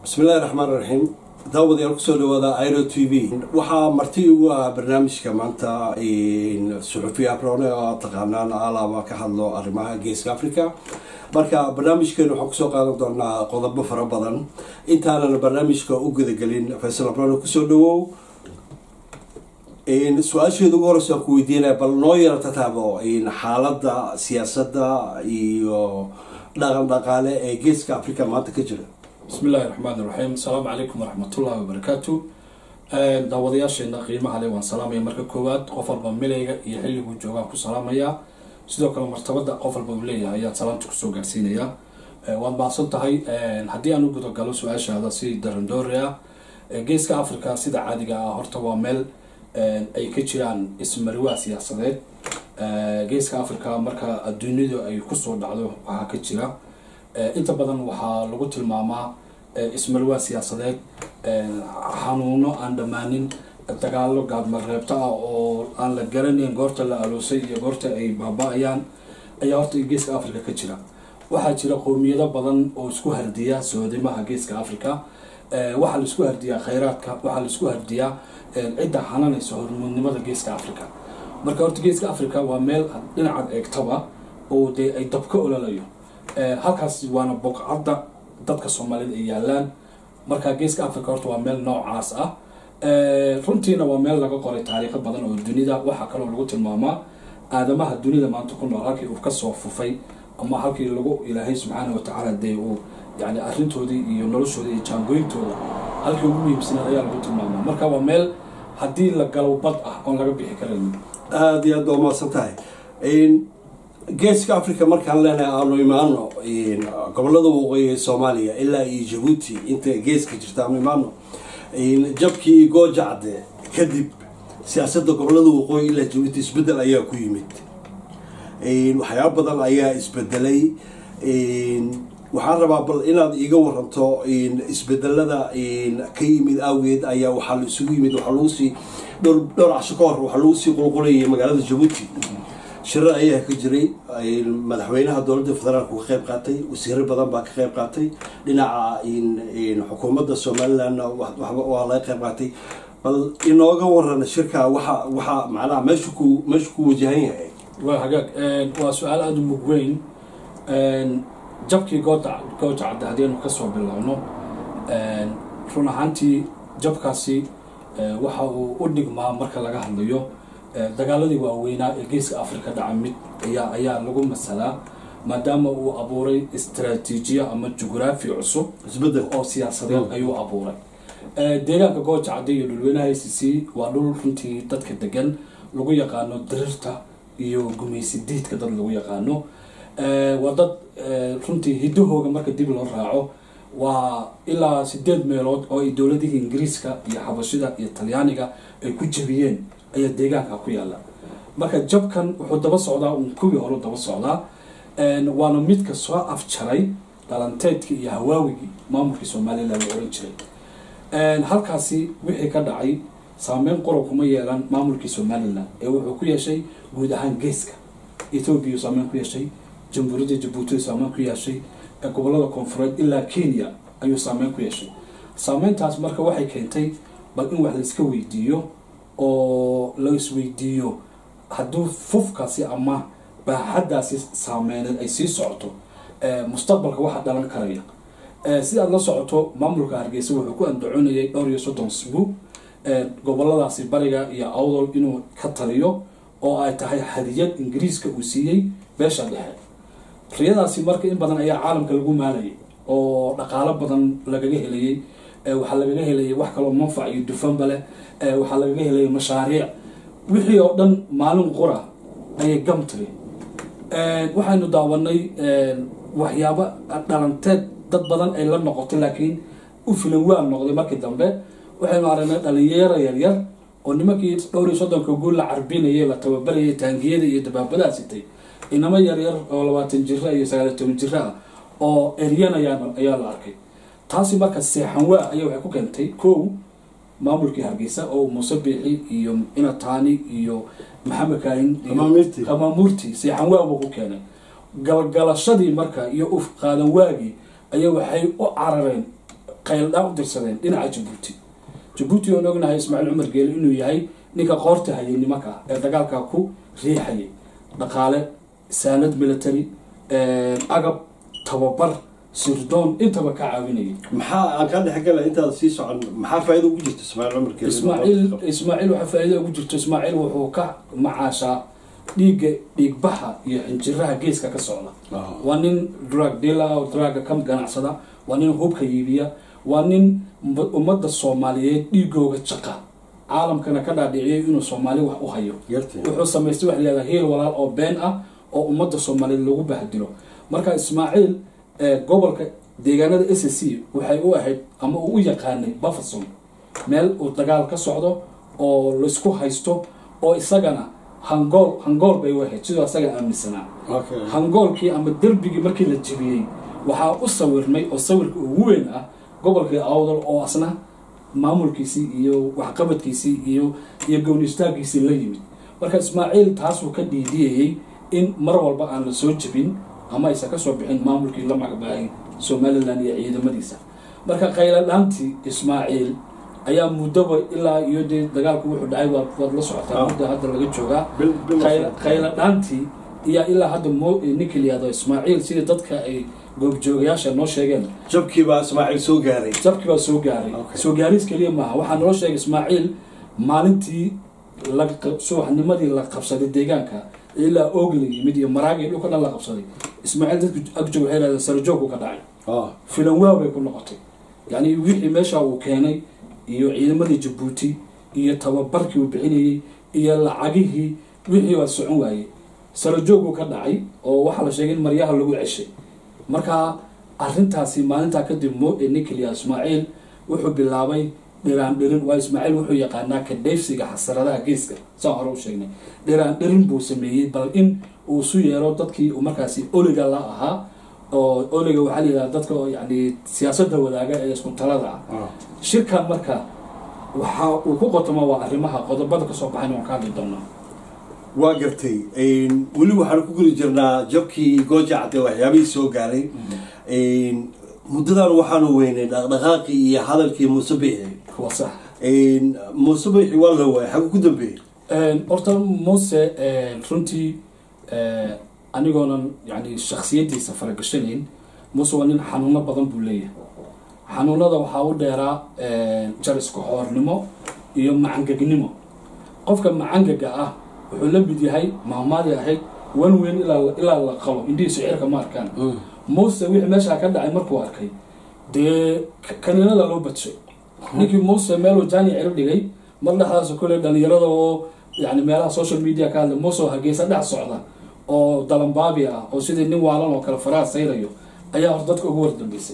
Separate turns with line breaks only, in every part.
bismillahi raxmaan raxiim daawadayaal kusoo dhawaada iro t v waxaa marti ugu ah barnaamijka maanta suxufiya abrone oo taqaanaan alaaba ka hadlo arrimaha geeska africa marka barnaamijkeenu waxaan kusoo qaadan doonaa qodobo fara badan intaanan barnaamijka u gudagelin faysal abrone kusoo dhawow su-aasheeda ugu horeysa aan ku weydiinaya bal noo yara tataabo xaaladda siyaasadda iyo dhaqan dhaqaale ee geeska africa maanta ka jira
bismi illaahi raxmaan iraxiim asalaamu calaykum waraxmatullahi wabarakaatu daawadayaasheena qiimaha le waan salaamaya marka koowaad qof walba milayga iyo xilliguu joogaan ku salaamayaa sidoo kale martabada qof walba uu leeyahay ayaan salaamta kusoo gaarsiinayaa waad mahadsan tahay haddii aan u gudagalo su-aashaada si darandoori ah geeska africa sida caadiga ah horta waa meel ay ka jiraan ismariwaa siyaasadeed geeska africa marka adduunyadu ay kusoo dhacdo waxaa ka jira inta badan waxaa lagu tilmaamaa ismarwaa siyaasadeed xanuuno aan dhammaanin dagaalo gaadmareebto ah oo aan la garanayn goorta la aloosay iyo goorta ay baaba-ayaan ayaa horta geeska africa ka jira waxaa jira qowmiyado badan oo isku hardiya soodimaha geeska africa waxaa la isku hardiyaa khayraadka waxaa la isku hardiyaa cidda xananaysa hormuudnimada geeska africa marka horta geeska africa waa meel dhinacaad eegtaba oo dee ay dabka ololayo halkaas waana boqcadda dadka soomaalida ay yaalaan marka geeska africa horta waa meel noocaas ah runtiina waa meel laga qoray taariikho badan oo dunida waxaa kaloo lagu tilmaamaa aadamaha dunida maanta ku nool halkii uu kasoo fufay ama halkii lagu ilaahay subxaana watacaala dee uu yani arrintoodii iyo noloshooda iyo jaangooyintooda halkii ugu muhiimsanaad ayaa lagu tilmaamaa marka waa meel haddii la galo bad ah oon laga bixi karayn
aada iyo aad waa mahadsan tahay geeska africa markaan leenahay aanu imaano gobolada waqooyi ee soomaaliya ilaa iyo jabuuti inta geeska jirta aanu imaano jabkii goojacde kadib siyaasadda gobolada waqooyi ilaa jabuuti isbedel ayaa ku yimid waxyaaba badan ayaa isbedelay waxaan rabaa bal inaad iiga waranto isbedelada ka yimid awgeed ayaa waxaa la isugu yimid waxaa lagu sii dhowr dhowr casho ka hor waxaa lagu sii qulqulayay magaalada jabuuti shirar ayaa ka jiray madaxweynaha dowladda federaalku ka qayb qaatay wasiiro badan baa ka qayb qaatay dhinaca xukuumadda somalilandna waa laga qayb qaatay bal inooga waran shirka waxa waxaa macnaha meeshu ku meeshu ku wajahan yahay
waa hagaag waa su-aal aada u mug weyn jabkii gooda gooja cadde haddiinu kasoo bilowno run ahaantii jabkaasi waxa uu u dhigmaa marka laga hadlayo dagaaladii waaweynaa ee geeska africa dhaca mid ayaa ayaa lagu masalaa maadaama uu abuuray istraatiijiya ama jugraafi cusub
isbedel
oo siyaasadeed ayuu abuuray deegaanka gooja cadde iyo dhulweynaha i c c waa dhul runtii dadka degan lagu yaqaano dirirta iyo gumaysi diidka dad lagu yaqaano waa dad runtii hidahooga marka dib loo raaco waa ilaa sideed meelood oo ay dowladihii ingiriiska iyo xabashida iyo talyaaniga ay ku jabiyeen ayaa deegaanka ku yaala marka jabkan wuxuu daba socdaa un kuwii hore daba socdaa waana midka soo afjaray dhalanteedkii iyo hawaawigii maamulkii somalilan la oran jiray halkaasi wixii ka dhacay saameyn qorob kuma yeelan maamulkii somalilan ee wuxuu ku yeeshay guud ahaan geeska ethoobiya saameyn ku yeeshay jamhuuriyadda jabuuti saameyn ku yeeshay gobolada koonfureed ilaa kenya ayuu saameyn ku yeeshay saameyntaas marka waxay keentay bal in wax la iska weydiiyo oo la isweydiiyo hadduu fufkaasi ama baaxaddaasi saameyneed ay sii socoto mustaqbalka waxa dhalan karaya si aada la socoto maamulka hargeysa wuxuu ku andacoonayay dhowr iyo soddon sbu goboladaasi bariga iyo awdol inuu ka taliyo oo ay tahay hadiyad ingiriiska uu siiyey beesha dhexe riyadaasi marka in badan ayaa caalamka lagu maalayay oo dhaqaalo badan lagaga helayay waxaa lagaga helayay wax kaloo manfac iyo dufanba leh waxaa lagaga helayay mashaariic wixii oo dhan maalin qura ayay gam tiri waxaynu daawanay waxyaabo dhalanteed dad badan ay la noqotay laakiin u filan waa noqday markii dambe waxaynu aragnay dhalinyaro yaryar oo nimankii dhowr iyo soddonka guul la carbinayay la tababarayay taangiyada iyo dabaabadaa sitay inamo yaryar oo labaatan jira iyo sagaaliy toban jiro ah oo eryanayaan ayaa la arkay taasi marka seexanwaa ayaa waxay ku keentay kow maamulkii hargeysa oo muuse biixi iyo inataani iyo maxamed kaahin
Qamaamurti.
qamaamuurtii seexanwaa buu ku keenay galgalashadii marka iyo uf qaadan waagii ayaa waxay u carareen qayldhaan u dirsadeen dhinaca jabuuti jabuuti oon ognahay ismaaciil cumar geele inuu yahay ninka qoorta hayay nimanka ee dagaalkaa ku riixayay dhaqaale saanad military agab tababar sirdoon intaba ka caawinayay
maxaa aan kaa dhex gala intaad sii socon maxaa faa'iido ugu jirta ismaaciil cumar geele
ismaaciil ismaaciil waxaa faa'iido ugu jirto ismaaciil wuxuu ka macaashaa dhiigga dhiigbaxa iyo xinjiraha geeska ka socda
Ah.
waa nin drug dealer oo druga ka ganacsada waa nin hubka iibiya waa nin umma- ummadda soomaaliyeed dhiigooga jaqa caalamkana ka dhaadhiciyay inuu soomaali wax u hayo
yartay
wuxuu samaystay wax leedahay heel walaal oo been ah oo ummadda soomaaliyeed lagu bahdilo marka ismaaciil ee gobolka deegaanada s c waxay u ahayd ama uu u yaqaanay bafferson meel uu dagaal ka socdo oo laysku haysto oo isagana hangool hangool bay u ahayd sidoo isaga aaminsanaa
okay
hangoolkii ama derbigii markii la jebiyey waxaa u sawirmay oo sawirka ugu weyn ah gobolkii awdal oo asna maamulkiisii iyo waxqabadkiisii iyo iyo gownistaagiisii la yimid marka ismaaciil taasuu ka dhiidiyayey in mar walba aan la soo jebin ama aysan ka soo bixin maamulkii la magacbaayay somalilan iyo ciidamadiisa marka qayladhaantii ismaaciil ayaa muddoba ilaa iyo dee dagaalku wuxuu dhacay waad waad la socotaa
Ah.
muddo hadda laga joogaa
bil bil
qayla- qayladhaantii iyo ilaa hadda mo ninka la yihahdo ismaaciil sidii dadka ay goobjoogayaasha noo sheegeen
jabkii baa ismaaciil soo gaaray
jabkii baa soo gaaray
Okay.
soo gaariis keliya maaha waxaa naloo sheegay ismaaciil maalintii la qa- subaxnimadii la qabsaday deegaanka ilaa oog la yimid iyo maraagi dhulka dhan la qabsaday ismaaciil dadku agjoog waxay yidhahdeen sarajoogku ka dhacay
ah
filan waa bay ku noqotay yacni wixii meesha uu keenay iyo ciidamadii jabuuti iyo tababarkii uu bixinayey iyo lacagihii wixii waa socon waayey sarajooguu ka dhacay oo waxaa la sheegay in maryaha lagu ceshay marka arintaasi maalintaa kadib mo ee ninkeliya ismaaciil wuxuu bilaabay dhiraan dhirin waa ismaaciil wuxuu yaqaanaa ka dheefsiga xasaradaha geeska saan hore u sheegnay dhiraan dhirin buu sameeyey bal in uu isu yeero dadkii uu markaasi oliga la ahaa oo oliga waxaa la yidhahda dadka oo yani siyaasadda wadaaga ee isku talada ah
ah
shirkan marka waxa uu ku qotoma waa arrimaha qodobada kasoo baxayn waan ka hadli doonaa
waa gartay weli waxaan ku geli jirnaa jabkii gooja cadde waxyaabihii soo gaaray muddadan waxaanu weynay dhaqdhaqaaqii iyo hadalkii muuse bixi
waa sax
muuse bixi waa la waayay xaggu ku dambeeyey
horta muuse runtii anigoonan yani shaksiyadiisa faragashanayn muuse waa nin xanuuno badan buu leeyahay xanuunada waxaa u dheeraa jariska xoornimo iyo macangegnimo qofka macangaga ah wuxuu la mid yahay mahmaadii ahayd wan weyn ilaa ilaa la qalo indhihiisu cirka ma arkaan muuse wixii meeshaa ka dhacay markuu arkay dee kaniinada loo badshay ninkii muuse meeluu jaani ciro dhigay mar dhexdaas kule dhalinyarada oo yani meelaha social media ka hadla muuse oo hargeysa dhex socda oo dalambaabi ah oo sidii nin waalan oo kale faraha sayrayo ayaa hor dadka ugu wardambeysay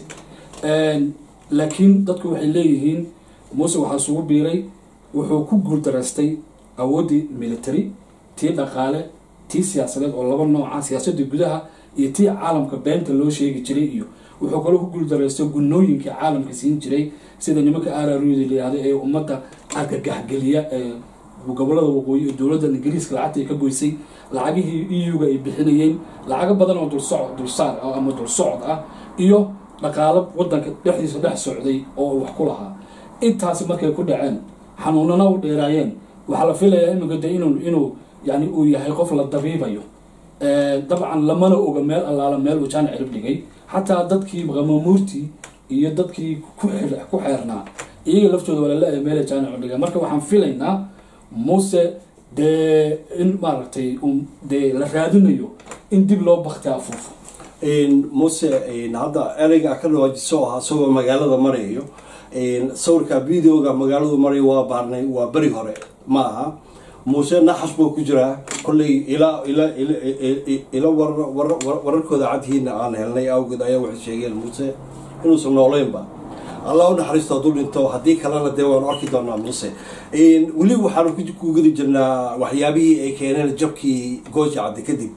laakiin dadku waxay leeyihiin muuse waxaa isugu biiray wuxuu ku guuldaraystay awooddii military tii dhaqaale tii siyaasadeed oo laba nooca siyaasadda gudaha iyo tii caalamka beenta loo sheegi jiray iyo wuxuu kaloo ku guuldaraystay gunooyinkii caalamka siin jiray sida nimanka araruda layihahdo ee ummadda argagaxgeliya ee gobolada waqooyi ee dowladda ingiriiska lacagta ay ka goysay lacagihii eu-ga ay bixinayeen lacago badan oo dulsoc dulsaar ah ama dulsocod ah iyo dhaqaalo wadanka dhexdiisa dhex socday oo wax ku lahaa intaasi markay ku dhaceen xanuunana u dheeraayeen waxaa la filayaa iminka de inuu inuu yani uu yahay qof la dabiibayo dabcan lamana oga meel allaala meel uu jaan cirib dhigay xataa dadkii qamamuurtii iyo dadkii ku ku xeernaa iyaga laftooda waa lala meel jaan cirib dhigay marka waxaan filaynaa muuse dee in maaragtay dee la raadinayo in dib loo bakti afuufo
muuse hadda ereyga ka dhawaajiso ah isagoo magaalada marayo sawirka videoga magaaladu marayo waa baarnay waa beri hore ma aha muuse naxas buu ku jiraa kolley ilaa ila ila wararkooda cadhiina aan helnay awgeed ayaa waxay sheegeen muuse inuusan nooleynba allah u naxariisto hadduu dhinto haddii kalena dee waanu arki doonaa muuse weli waxaanu ku gudi jirnaa waxyaabihii ay keeneen jabkii gooja cadde kadib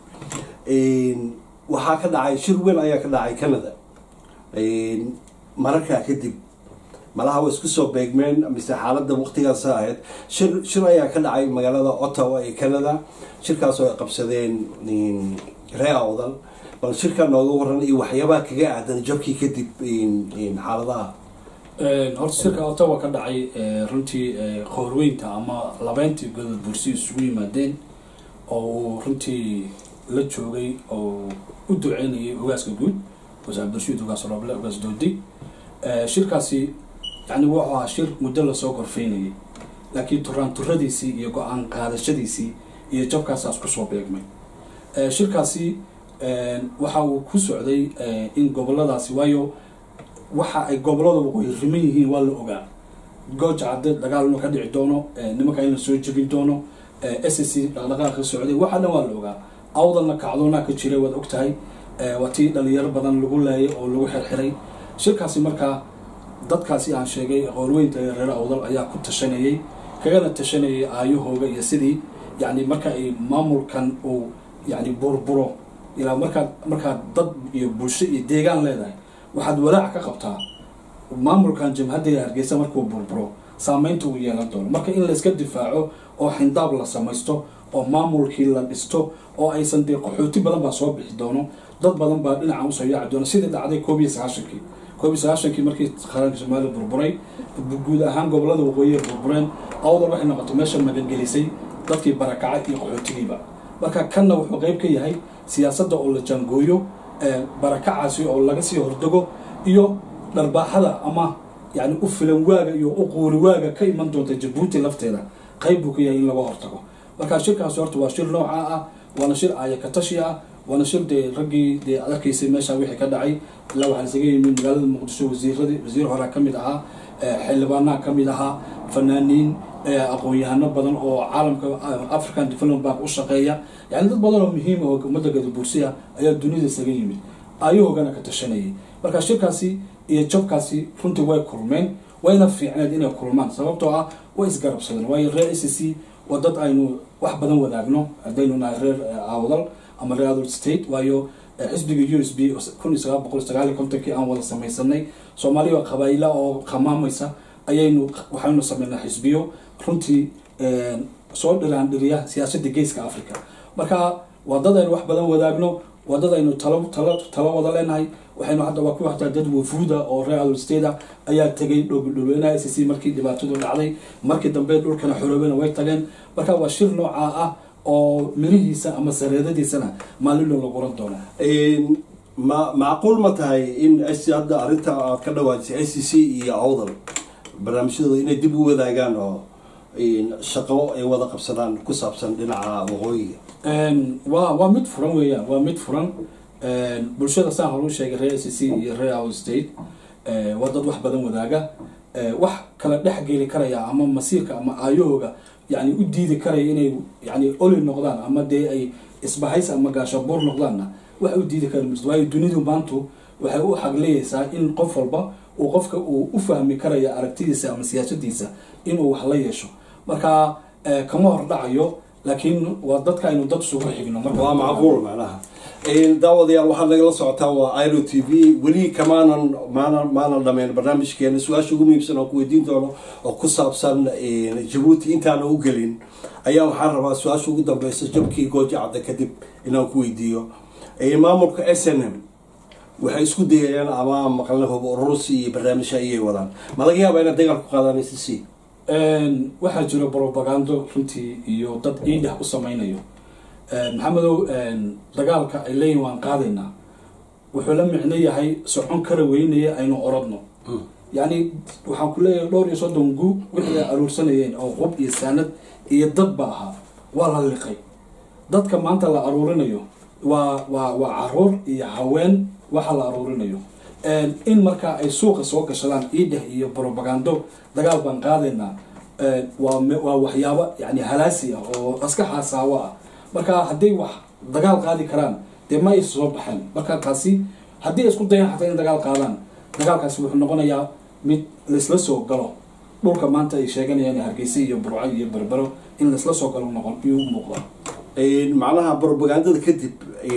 waxaa ka dhacay shir weyn ayaa ka dhacay canada mararkaa kadib malaha waa isku soo beegmeen mise xaaladda waqtigaas ahayd shir shir ayaa ka dhacay magaalada ottawa ee canada shirkaasoo ay qabsadeen ree awdal bal shirkaa nooga waran iyo waxyaabaha kaga aadan jabkii kadib xaaladaha
horta shirka ottawa ka dhacay runtii qoorweynta ama labeyntii godod bursi isugu yimaadeen oo uu runtii la joogay oo u duceynayay ogaaska guud wasaar abdirashiid ogaas roble ogaas doodi shirkaasi yani wuxuu ahaa shir muddo lasoo gorfeynayay laakiin turaan turadiisii iyo go-aan qaadashadiisii iyo jabkaasaas kusoo beegmay shirkaasi waxa uu ku socday in goboladaasi waayo waxa ay gobolada waqooyi riman yihiin waa la ogaa gooja cadde dagaal inuu ka dhici doono nimanka in la soo jebin doono s c dhaqdhaqaaqa socday waxa dhan waa la ogaa awdalna kacdoonaa ka jiray waad ogtahay waa tii dhalinyaro badan lagu laayay oo lagu xirxiray shirkaasi markaa dadkaasi aan sheegay qoorweynta ee reer awdal ayaa ku tashanayay kagana tashanayay aayahooga iyo sidii yani marka ay maamulkan uu yani burburo ilaa markaad markaad dad iyo bulsho iyo deegaan leedahay waxaad walaac ka qabtaa maamulkan jabhadda hargeysa markuu burburo saameynta uu yeelan doono marka in layska difaaco oo xindaab la samaysto oo maamulkii la dhisto oo aysan dee qaxooti badan baa soo bixi doono dad badan baa dhinaca usoo yaaci doono sidii dhacday koob iyo sagaashankii koob iyo sagaashankii markii qaranka soomaaliya burburay guud ahaan gobolada waqooyi ay burbureen awdal waxay noqotay meesha magangelisay dadkii barakacay iyo qaxootigiiba marka kanna wuxuu qeyb ka yahay siyaasadda oo la jaangooyo barakacaasi oo laga sii hordego iyo dharbaaxada ama yani u filan waaga iyo u quuri waaga ka iman doonta jabuuti lafteeda qayb buu ka yahay in laga hortago marka shirkaasi horta waa shir noocaa ah waana shir aayakatashi ah waana shir dee raggii dee ad arkaysay meesha wixii ka dhacay ilaa waxaa isaga yimid magaalada muqdisho wasiiradii wasiir horaa ka mid ahaa xildhibaanaha ka mid ahaa fanaaniin aqoon-yahano badan oo caalamka african development bank u shaqeeya yani dad badan oo muhiim oo ummadda gadabuursiya ayaa dunida isaga yimid ayahoogana ka tashanayay marka shirkaasi iyo jabkaasi runtii way kulmeen wayna fiicneed inay kulmaan sababtoo ah way isgarabsadeen waayo reer c c waa dad aynu wax badan wadaagno haddaynu nahay reer awdal ama reer adol state waayo xisbiga u s b kun iyo sagaal boqol sagaal iyo kontonkii aan wada samaysanay soomaaliya oo qabaayila oo qamaamaysa ayaynu waxaynu sameynaa xisbiyo runtii soo dhiraan dhiriya siyaasadda geeska africa marka waa dad aynu wax badan wadaagno waa dad aynu talo talo talo wada leenahay waxaynu hadda waa ku hataa dad wafuuda oo reer adol state ayaa tegay dhulweynaha s c markii dhibaatadu dhacday markii dambe dhulkana xoroobena way tageen marka waa shir noocaa ah oo mirihiisa ama sareedadiisana maalino laguran doona
ma macquul ma tahay in hadda arrinta aad ka dhawaajisay s c iyo awdal barnaamijyadooda inay dib u wadaagaan oo shaqo ay wada qabsadaan ku saabsan dhinaca waqooyiga
wa waa mid furan weeyaan waa mid furan bulshada saan hore u sheegay reer s c iyo reer out state waa dad wax badan wadaaga wax kala dhex geli karaya ama masiirka ama aayahooga yani u diidi karaya inay yani oli noqdaan ama dee ay isbahays ama gaashabuur noqdaanna wax u diidi kara mirto waayo dunidu maantu waxay u xagleyeysaa in qof walba uu qofka uu u fahmi karaya aragtidiisa ama siyaasadiisa inuu wax la yeesho marka kama hor dhacayo laakiin waa dadka aynu dad isugu xigno
waa macquul macnaha daawadayaal waxaad nagala socotaa waa iro t v weli kamaanan maanan maanan dhameyn barnaamijkeena su-aasha ugu muhiimsan oo ku weydiin doono oo ku saabsan jabuuti intaana u gelin ayaa waxaan rabaa su-aasha ugu dambeysa jabkii gooja cadda kadib inaan ku weydiiyo maamulka s n m waxay isku dayayaan ama maqalna hub ururusi iyo barnaamijha ayay wadaan ma laga yaaba inaad dagaal ku qaadaan c c
waxaa jira brobagando runtii iyo dad iidhah u sameynayo maxamedow dagaalka ay leeyihin waan qaadaynaa wuxuu la micno yahay socon kara weynaya aynu oradno yacni waxaan ku leeyahay dhowr iyo soddon gu wixii ay aruursanayeen oo qub iyo saanad iyo dad ba ahaa waa la liqay dadka maanta la aruurinayo waa waa waa caruur iyo haween waxa la aruurinayo in markaa ay suuqa soo gashadaan iidheh iyo brobagando dagaal baan qaadaynaa waa waa waxyaabo yani halaasi ah oo aska xasaawo ah marka hadday wax dagaal qaadi karaan dee ma ay soo baxeen marka taasi haddii ay isku dayaan xataa in dagaal qaadaan dagaalkaasi wuxuu noqonayaa mid laisla soo galo dhulka maanta ay sheeganayaan hargeysa iyo burco iyo berbero in laisla soo galo noqon iyuu muuqda
macnaha brobagandada kadib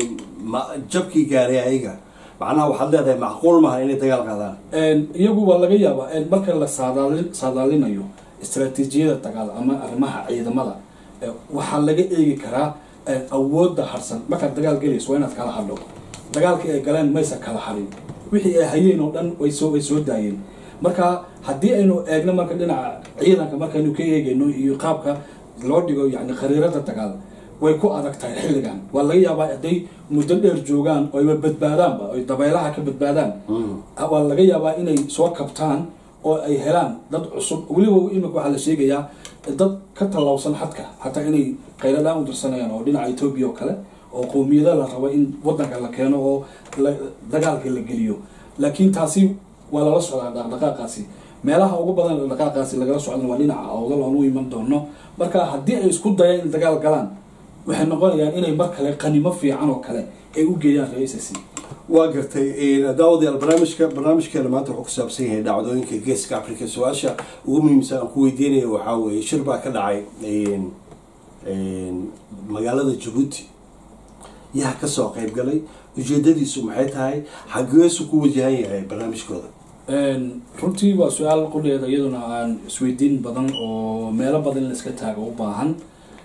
jabkii gaaray ayaga macnaha waxaad leedahay macquul maha inay dagaal qaadaan
iyagu waa laga yaabaa marka la saadaali saadaalinayo istraatiijiyada dagaal ama arrimaha ciidamada waxaa laga eegi karaa awoodda harsan markaad dagaal gelayso waa inaad kala hadho dagaalkii ay galeen maysa kala harin wixii ay hayeen oo dhan way soo way soo daayeen marka haddii aynu eegno marka dhinaca ciidanka markaynu ka eegayno iyo qaabka loo dhigo yani khariirada dagaal way ku adag tahay xilligan waa laga yaabaa hadday muddo dheer joogaan oo ayba badbaadaanba oy dabaylaha ka badbaadaan waa laga yaabaa inay soo kabtaan oo ay helaan dad cusub weliba imika waxaa la sheegayaa dad ka tallawsan xadka xataa inay qayladhaan u dirsanayaan oo dhinaca etoobiya oo kale oo qowmiyada la rabo in wadanka la keeno oo dagaalka la geliyo laakiin taasi waa lala socdaa dhaqdhaqaaqaasi meelaha ugu badan dhaqdhaqaaqaasi lagala socdan waa dhinaca awdal aan u iman doono marka haddii ay isku dayaan in dagaal galaan waxay noqonayaan inay mar kale qanimo fiican oo kale ay u geeyaan ra-iisasi
waa gartay daawadayaal barnaamijka barnaamijkeena maanta wuxuu ku saabsan yahay dhacdooyinka geeska africa su-aasha ugu muhiimsan aan ku weydiinaya waxaa weeye shir baa ka dhacay magaalada jabuuti yaa kasoo qayb galay ujeedadiisu maxay tahay xageesu ku wajahan yahay barnaamijkooda
runtii waa su-aal qudheeda iyaduna aan isweydiin badan oo meelo badan in la iska taago u baahan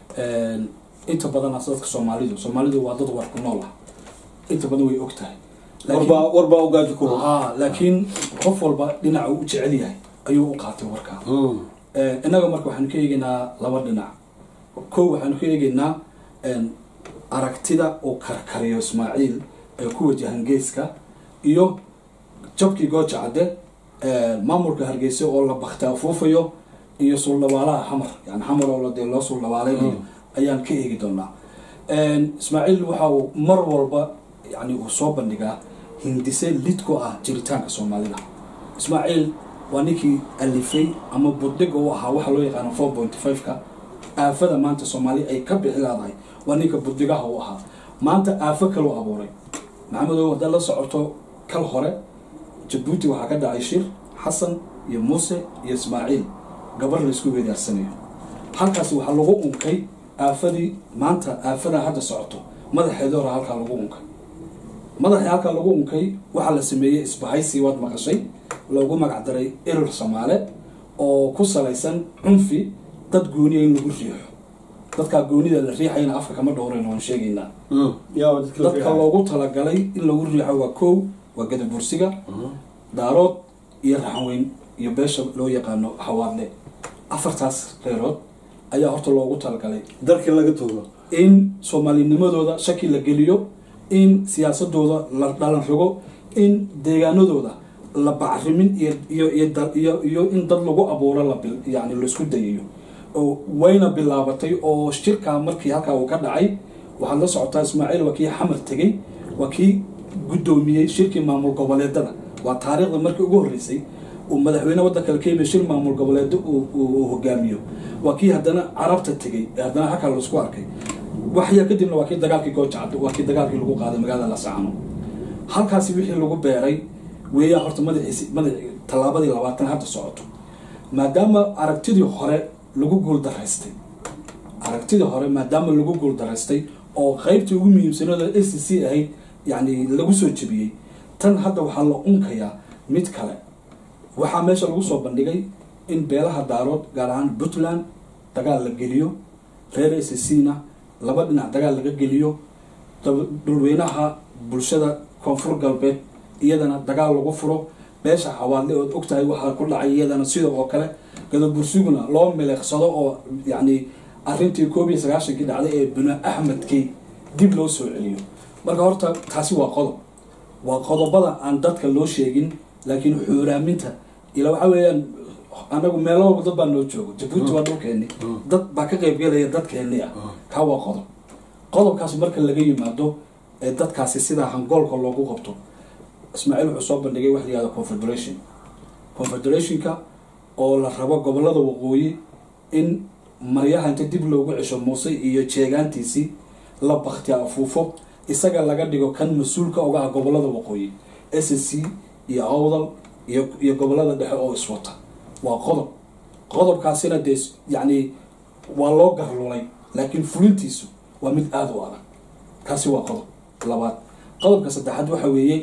inta badan as dadka soomaalidu soomaalidu waa dad war ku nool ah inta badan way og tahay
warbaa warbaa ugaaji ku
ha laakiin qof walba dhinaca uu jecel yahay ayuu u qaatay warkaa innaga marka waxaanu ka eegaynaa laba dhinac kow waxaanu ka eegaynaa aragtida uu karkariyo ismaaciil ee ku wajahan geeska iyo jabkii gooja cadde maamulka hargeysa oo la bakta afuufayo iyo suuldhabaalaha xamar yani xamar oo dee loo suuldhabaalaynayo ayaan ka eegi doonaa ismaaciil waxa uu mar walba yani uu soo bandhigaa hindise lid ku ah jiritaanka soomaalida ismaaciil waa ninkii alifay ama budhiga u ahaa waxa loo yaqaano four point five-ka aafada maanta soomaali ay ka bixi leedahay waa ninka budhigaha u ahaa maanta aafo kaloo abuuray maxamedow haddaad la socoto kal hore jabuuti waxaa ka dhacay shir xasan iyo muuse iyo ismaaciil gabar la isku weedaarsanayo halkaasi waxaa lagu unkay aafadii maanta aafada hadda socoto madaxeeda hore halkaa lagu unkay madaxii halkaa lagu unkay waxaa la sameeyey isbahaysi waad maqashay loogu magacdaray erir soomaale oo ku salaysan cunfi dad gooniya in lagu riixo dadkaa goonida la riixayna afka kama dhowrayn waan sheegaynaa dadka loogu talagalay in lagu riixo waa kow waa gadabursiga daarood iyo raxanweyn iyo beesha loo yaqaano xawaadle afartaas reerood ayaa horta loogu talagalay
darkii laga togo
in soomaalinimadooda shaki la geliyo in siyaasadooda la dhalan rogo in deegaanadooda la bacrimin iyo iyo in dad lagu abuuro yani laisku dayayo oo wayna bilaabatay oo shirkaa markii halkaa uu ka dhacay waxaad la socotaa ismaaciil waa kii xamar tegey waa kii guddoomiyey shirkii maamul goboleedada waa taariikhda markii ugu horreysay uu madaxweyne waddanka la keenayo shir maamul goboleedo uu hogaamiyo waa kii haddana carabta tegey haddana halkaa laisku arkay waxyaa kadibna waa kii dagaalkii goojacad waa kii dagaalkii lagu qaaday magaalada lasacano halkaasi wixii lagu beeray weeyaa horta madaxiisi madax tallaabadii labaatan hadda socoto maadaama aragtidii hore lagu guuldaraystay aragtidii hore maadaama lagu guuldaraystay oo qeybtii ugu muhiimsanooda a c c ahayd yani lagu soo jebiyey tan hadda waxaa la unkayaa mid kale waxaa meesha lagu soo bandhigay in beelaha daarood gaar ahaan puntland dagaal la geliyo reer a c c na laba dhinac dagaal laga geliyo dhulweynaha bulshada koonfur galbeed iyadana dagaal lagu furo beesha xawaadle ood ogtahay waxaa ku dhacay iyadana sida oo kale gadabursiguna loo meleeqsado oo yacni arrintii koob iyo sagaashankii dhacday ee binu axmedkii dib loo soo celiyo marka horta taasi waa qodob waa qodobada aan dadka loo sheegin laakiin xuuraaminta ila waxa weeyaan anagu meelo walba dad baa noo joogo jabuuti waa dhulkeeni dad baa ka qaybgelaya dadkeeni ah kaa waa qodob qodobkaas marka laga yimaado ee dadkaasi sidaa hangoolka loogu qabto ismaaciil wuxuu soo bandhigay wax la yihahdo confederation confederationka oo la rabo gobolada waqooyi in maryaha inta dib loogu cesho muuse iyo jeegaantiisii la baktiya afuufo isaga laga dhigo kan mas-uulka oga ah gobolada waqooyi s c iyo awdal iyo iyo gobolada dhexe oo iswata waa qodob qodobkaasina dee yacni waa loo garlulay laakiin fulintiisu waa mid aada u adag kaasi waa qodob labaad qodobka saddexaad waxa weeye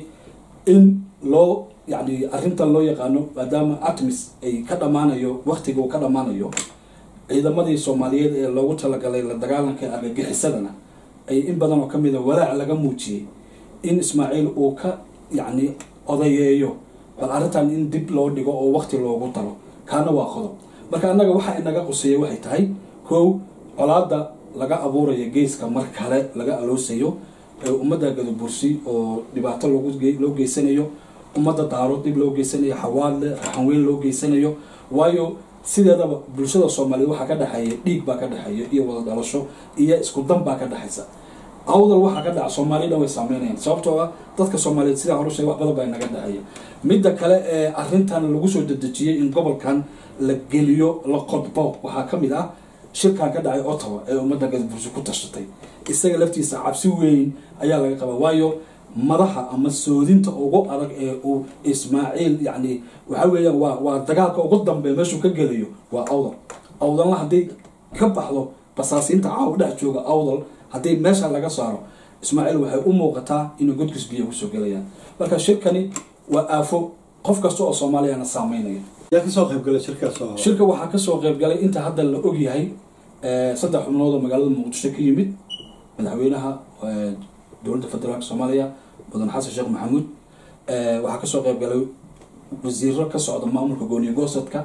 in loo yani arrintan loo yaqaano maadaama atmis ay ka dhammaanayo waktiga uu ka dhammaanayo ciidamadii soomaaliyeed ee loogu talagalay la dagaalanka argagixisadana ay in badan oo kamid a walaac laga muujiyey in ismaaciil uu ka yacni odayeeyo bal arrintan in dib loo dhigo oo waqti loogu daro kaana waa qodob marka annaga waxa inaga quseeya waxay tahay kow colaada laga abuuraya geeska mar kale laga aloosayo ee ummadda gadabursi oo dhibaato loogu ge- loo geysanayo ummadda daaro dib loo geysanayo xawaadle raxanweyn loo geysanayo waayo sideedaba bulshada soomaaliyeed waxaa ka dhexeeya dhiig baa ka dhexeeya iyo wada dhalasho iyo isku dan baa ka dhexaysa awdal waxaa ka dhaca soomaaliya dhan way saameynayaan sababtoo ah dadka soomaaliyeed sidaa hore sheegay wax badan baa inaga dhexeeya midda kale ee arrintan lagu soo dedejiyey in gobolkan la geliyo la qodbo waxaa ka mid ah shirkan ka dhacay ottawa ee ummadda gadabursi ku tashatay isaga laftiisa cabsi weyn ayaa laga qabaa waayo madaxa ama soodinta ugu adag ee uu ismaaciil yacni waxa weeyaan waa waa dagaalka ugu dambeeya meeshuu ka gelayo waa awdal awdalna hadday ka baxdo basaasiinta caawa dhex jooga awdal haddii meesha laga saaro ismaaciil waxay u muuqataa inuu godkis biyo kusoo gelayaan marka shirkani waa aafo qof kasta oo soomaaliyana saameynaya
yaa kasoo qayb galay shirkaas oo
shirka waxaa kasoo qayb galay inta hadda la ogyahay eh, saddex xubnood oo magaalada muqdisho ka yimid madaxweynaha eh, dowladda federaalka soomaaliya mudan xasan sheekh maxamuud Eh, waxaa kasoo qayb galay wasiiro ka socda maamulka gooniyo goosadka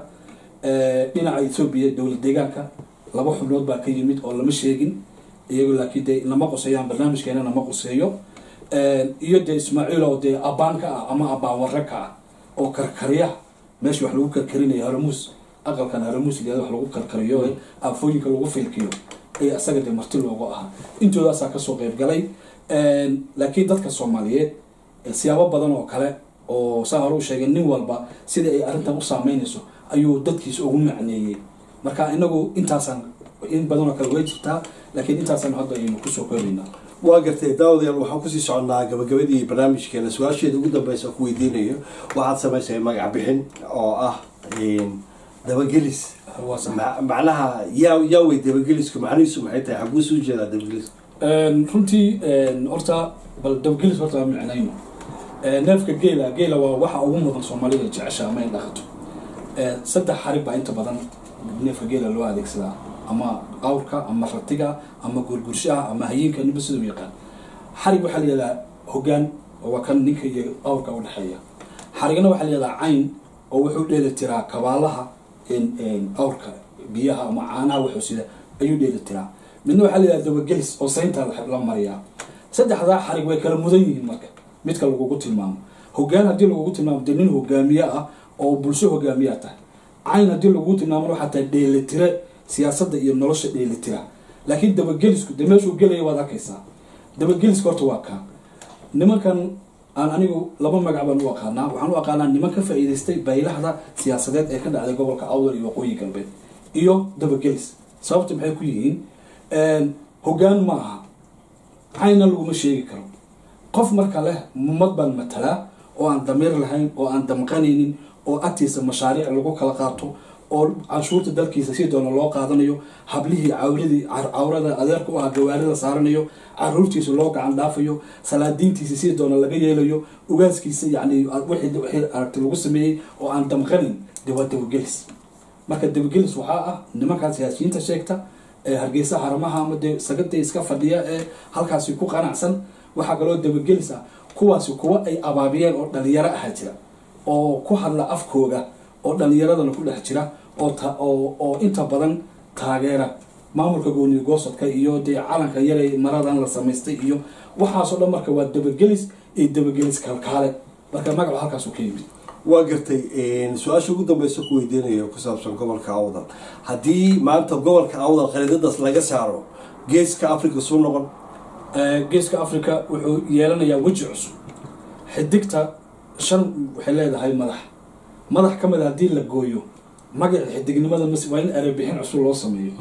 Eh, dhinaca etoobiya dowlad deegaanka laba xubnood baa ka yimid oo lama sheegin iyagoo laakiin dee nama quseeyaan barnaamijkeena nama quseeyo Eh, iyo dee ismaaciil oo dee abaanka ah ama abaanwarre ka ah oo karkarya meesha wax lagu karkarinayo haramuus aqalkan haramuus liada wax lagu karkariyo ee aafooyinka lagu filkiyo ayaa isaga dee marti loogu ahaa intoodaasaa kasoo qayb galay laakiin dadka soomaaliyeed eh, siyaabo badan oo kale oo saa hore u sheegay nin walba sida ay arrintan u saameynayso ayuu dadkiisa ugu macneeyey marka inagu intaasaan in badan oo kale way jirtaa laakiin intaasaan hadda aynu kusoo koobaynaa
waa gartay daawadayaal waxaan kusii soconnaa gabagabadii barnaamijkeena su-aasheeda ugu dambeysa ku weydiinayo waxaad samaysay magac bixin oo ah dabagelis
waa sax
Ma- macnaha yaa yaa wey dabagelisku macnihiisu maxay tahay xaguu soo jeedaa dabagelisku
Een, runtii een, horta bal dabgelis horta waa micnayno Een, neefka geela geela waa waxa ugu mudan soomaalida jecesha ama in dhaqato Een, saddex xarig baa inta badan neefka geela loo adeegsadaa ama awrka ama ratiga ama gurgurshaha ama hayeenka ninba siduu yaqaan xarig waxaa la yihahdaa hogaan oo waa kan ninka iyo awrka u dhexeeya xarigna waxaa la yihahdaa cayn oo wuxuu dheeli tiraa kabaalaha een, een, awrka biyaha ama caanaha wuxuu sida ayuu dheeli tiraa midna waxaa la yihahdaa dabagelis oo saynta la la mariyaa saddexdaa xarig way kala mudan yihiin marka midka lagugu tilmaamo hogaan haddii lagugu tilmaamo dee nin hogaamiye ah oo bulsho hogaamiyaa tahay cayn haddii lagugu tilmaamona waxaa tahay dheelitire siyaasadda iyo nolosha dheelitira laakiin dabagelisku dee meeshuu gelaya waad arkaysaa dabageliska horta waa kaa nimankan aan anigu laba magac baan u aqaanaa waxaan u aqaanaa niman ka faa'iidaystay baylahda siyaasadeed ee ka dhacday gobolka awdal iyo waqooyi galbeed iyo dabagelis sababta maxay ku yihiin hogaan ma aha cayna laguma sheegi karo qof marka leh ummad baan matalaa oo aan damiir lahayn oo aan damqanaynin oo agtiisa mashaariic lagu kala qaato oo canshuurta dalkiisa si doona loo qaadanayo hablihii cawradii cawrada adeerka u ah gawaarida saaranayo caruurtiisa loo gacan dhaafayo salaadiintiisa si doona laga yeelayo ugaaskiisa yani wixii wixii aragti lagu sameeyey oo aan damqanin dee waa dabagelis marka dabagelis waxaa ah nimankaa siyaasiyiinta sheegta ee hargeysa haramaha ama dee sagada iska fadhiya ee halkaasi ku qanacsan waxaa kaloo dabagelis ah kuwaasi kuwa ay abaabiyeen oo dhalinyaro aha jira oo ku hadla afkooga oo dhalinyaradana ku dhex jira oo ta- oo oo inta badan taageera maamulka gooniyo goosadka iyo dee calanka yaray maradan la samaystay iyo waxaasoo dhan marka waa dabagelis iyo dabagelis kalkaale marka magacu halkaasu ka yimid
waa gartay su-aasha ugu dambeysa ku weydiinayo ku saabsan gobolka awdal haddii maanta gobolka awdal khariidadaas laga saaro geeska africa suu noqon
Ee, geeska africa wuxuu yeelanayaa weji cusub xidigta shan waxay leedahay madax madax ka mid a haddii la gooyo magaca xidignimada mas waa in erebixin cusub loo sameeyo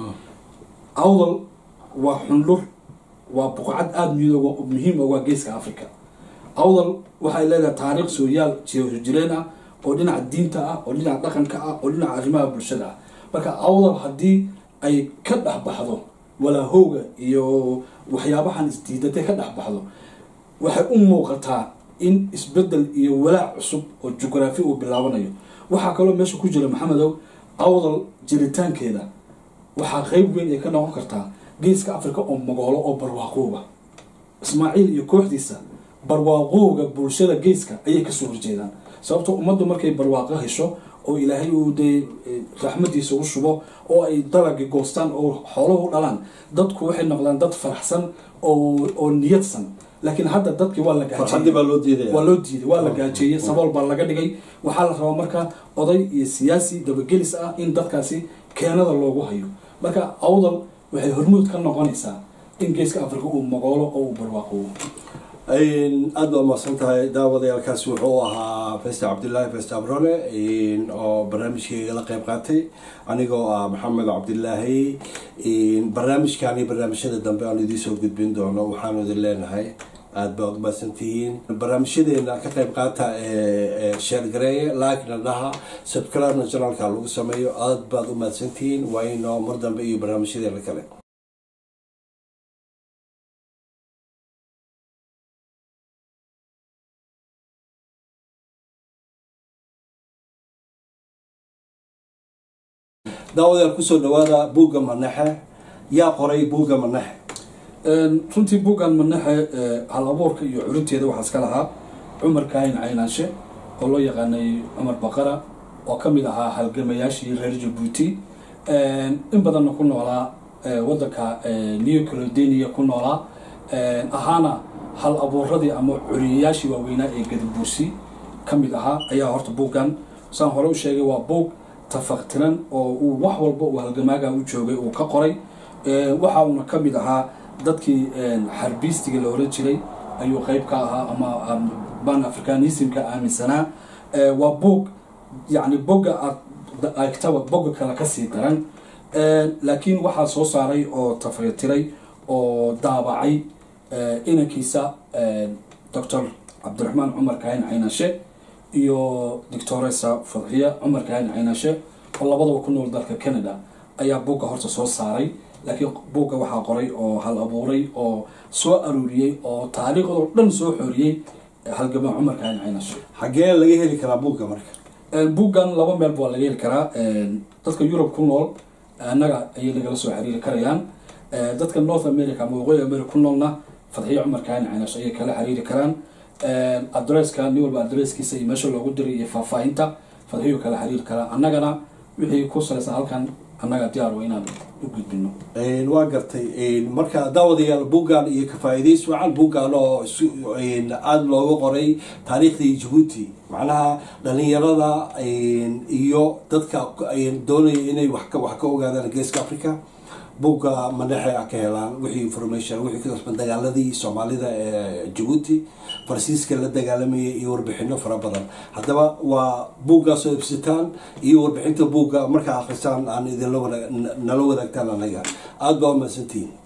awdal waa xundhur waa buqcad aada miyadooga muhiim uga geeska africa awdal waxay leedahay taariikh sooyaal jireen ah oo dhinaca diinta ah oo dhinaca dhaqanka ah oo dhinaca arrimaha bulshada ah marka awdal haddii ay ka dhex baxdo walaahowga iyo waxyaabahan isdiidatay ka dhex baxdo waxay u muuqataa in isbedel iyo walaac cusub oo jugraafi uu bilaabanayo waxaa kaloo meesha ku jira maxamedow awdal jiritaankeeda waxaa qeyb weyn ay ka noqon kartaa geeska africa oo magoolo oo barwaaqooba ismaaciil iyo kooxdiisa barwaaqowga bulshada geeska ayay kasoo horjeedaan sababto ummaddu markay barwaaqo hesho oo ilaahay uu dee raxmadiisa u shubo oo ay dalagi goostaan oo xooluhu dhalaan dadku waxay noqdaan dad faraxsan oo oo niyadsan laakiin hadda dadkii waa la
farxaddii baa loo diidaya
waa loo diiday waa la gaajeeyey sabool baa laga dhigay waxaa la rabaa marka oday iyo siyaasi dabagelis ah in dadkaasi keenada loogu hayo marka awdal waxay hormuud ka noqonaysaa in geeska africa uu mogoolo oo uu barwaaqoobo
aada baa mahadsan tahay daawadayaalkaasi wuxuu ahaa festa cabdilaahi festa abrone oo barnaamijkayga la qeyb qaatay anigoo ah maxamed cabdilaahi barnaamijkan iyo barnaamijyada dambe aan idiin soo gudbin doono waxaanu idin leenahay aada baad umahadsan tihiin barnaamijyadeena ka qeyb qaata ee sheergareeye laakna dhaha subscribe-na janalka lagu sameeyo aada baad umahadsan tihiin waa inoo mar dambe iyo barnaamijyadeena kale daawadayaal kusoo dhawaada buugga manaxe yaa qoray buugga manaxe
runtii buuggan manaxe hal abuurka iyo curinteeda waxaa iska lahaa cumar kaahin caynaanshe oo loo yaqaanay cumar baqara oo ka mid ahaa halgamayaashii reer jabuuti in badanna ku noolaa wadanka new caledania ku noolaa ahaana hal abuuradii ama curiyayaashii waaweynaa ee gadabuursi ka mid ahaa ayaa horta buuggan saan hore u sheegay waa buug tafaqtiran oo uu wax walba uu halgamaaga u joogay uu ka qoray waxa uuna ka mid ahaa dadkii xarbiistiga la oran jiray ayuu qeyb ka ahaa ama ban africanismka aaminsanaa waa buog yani boga aegtaba boga kale kasii daran laakiin waxaa soo saaray oo tafaqtiray oo daabacay inankiisa doctor cabdiraxmaan cumar kaahin caynashe iyo doctoresa fadxiya cumar kaahin caynashe oo labadaba ku nool dalka canada ayaa buugga horta soo saaray laakiin buugga waxaa qoray oo hal abuuray oo soo aruuriyey oo taariikhdoo dhan soo xooriyey halgamaa cumar kaahin caynashe
xaggee laga heli karaa buugga marka
buuggan laba meelba waa laga heli karaa dadka yurub ku nool annaga ayay nagala soo xiriiri karayaan dadka north america ama waqooyi america ku noolna fadxiya cumar kaahin caynashe ayay kala xiriiri karaan adresska nin walba adresskiisa iyo meesha loogu diray iyo faahfaahinta fadxiyo kala xiriir kara annagana wixii ku salaysan halkan annaga diyaar wa inaan u gudbino
waa gartay marka daawadayaal buuggan iyo kafaa-idays wacan buuggan oo aada looga qoray taariikhdii jabuuti macnaha dhalinyarada iyo dadka doonaya inay wax ka ogaadaan geeska africa buugga manaxe a ka helaan wixii information wixii ka kasban dagaaladii soomaalida ee jabuuti farsiiska la dagaalamayay iyo warbixino fara badan haddaba waa buuggaasoo ibsitaan iyo warbixinta buugga markaa akhrisaan aan idinla nala wadaagtaan anaga aada baa umahadsantihiin